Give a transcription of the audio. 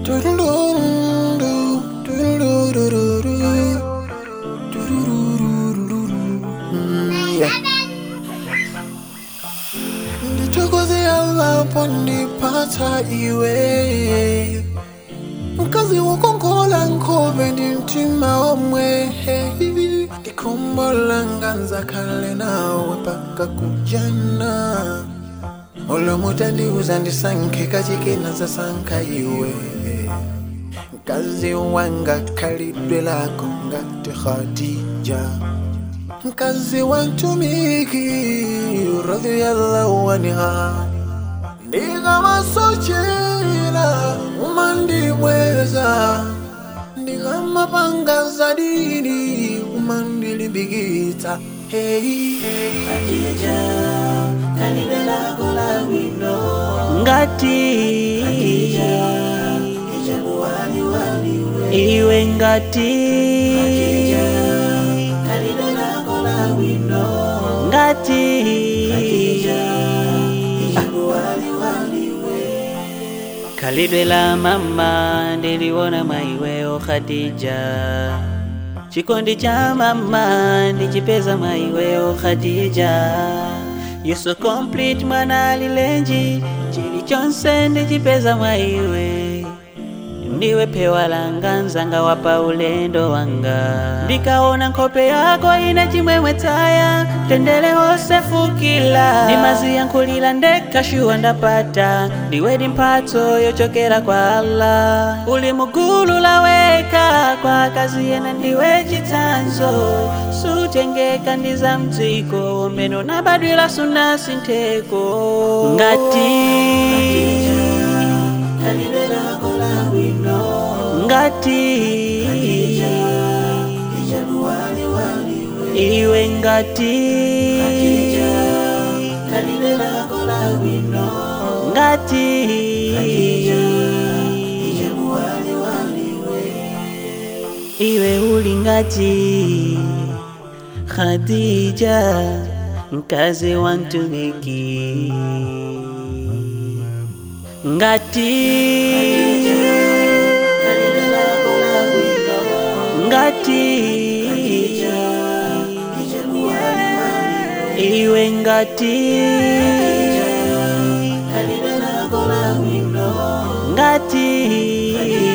ndichokoze yalapo ndipata iwe mkazi wokongola nkhobe ndi mtima omwe ndikhumbola nganzakhale nawe paka kujana olomutandiuza ndisankhe kachikena zasankha iwe mkazi wanga khalidwe lako ngati khadija mkazi wantumiki radhiyallahu anha ndikamasochera umandibweza ndikamapanga zadidi umandilimbikitsa hey, hey. ngati iwe ngati ngati khalidwe la mama ndiliona maiweo khadija chikondi cha mama ndichipeza maiweo khadija you so complete mwana alilenji chilichonse ndichipeza mwaiwe ndiwe pewa langa nzanga wapa ulendo wanga ndikaona nkhope yako ine chimwemwe tsaya tendele hose fukila ndimaziyankhulila ndekashuwa ndapata ndiwedi mphatso yochokera kwa allah uli mugulu laweka kwa kazi yena ndiwe chitsanzo sutengeka ndi za mdziko umene unabadwira sunasintheko ngati ngati iwe ngati ngati iwe uli ngati khadija mkazi wa mtumiki ngati ngati iwe ngati ngati